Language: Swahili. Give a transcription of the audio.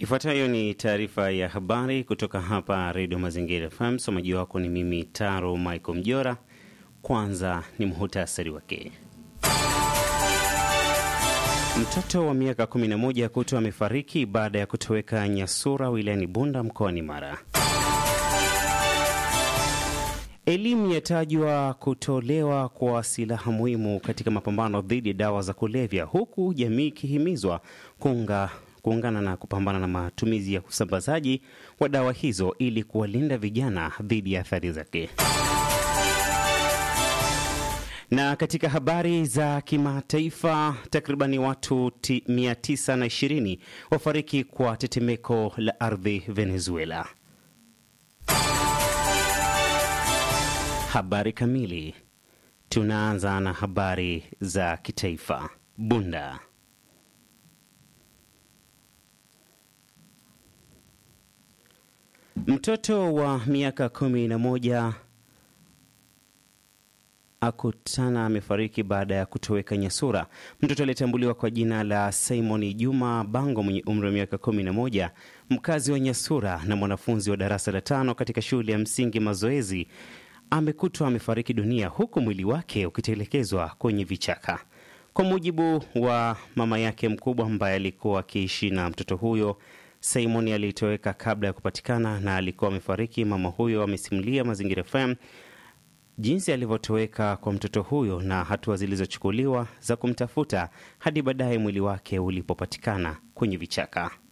Ifuatayo ni taarifa ya habari kutoka hapa Redio Mazingira FM. Msomaji wako ni mimi Taro Michael Mjora. Kwanza ni muhutasari wake. Mtoto wa miaka 11 kutwa amefariki baada ya kutoweka Nyasura wilayani Bunda mkoani Mara. Elimu yatajwa kutolewa kwa silaha muhimu katika mapambano dhidi ya dawa za kulevya, huku jamii ikihimizwa kuunga kuungana na kupambana na matumizi ya usambazaji wa dawa hizo ili kuwalinda vijana dhidi ya athari zake. Na katika habari za kimataifa, takribani watu 920 wafariki kwa tetemeko la ardhi Venezuela. Habari kamili. Tunaanza na habari za kitaifa. Bunda. Mtoto wa miaka kumi na moja akutana amefariki baada ya kutoweka Nyasura. Mtoto aliyetambuliwa kwa jina la Simon Juma Bango mwenye umri wa miaka kumi na moja, mkazi wa Nyasura na mwanafunzi wa darasa la tano katika shule ya msingi Mazoezi, amekutwa amefariki dunia huku mwili wake ukitelekezwa kwenye vichaka. Kwa mujibu wa mama yake mkubwa ambaye alikuwa akiishi na mtoto huyo, Simon alitoweka kabla ya kupatikana na alikuwa amefariki. Mama huyo amesimulia Mazingira FM jinsi alivyotoweka kwa mtoto huyo na hatua zilizochukuliwa za kumtafuta hadi baadaye mwili wake ulipopatikana kwenye vichaka.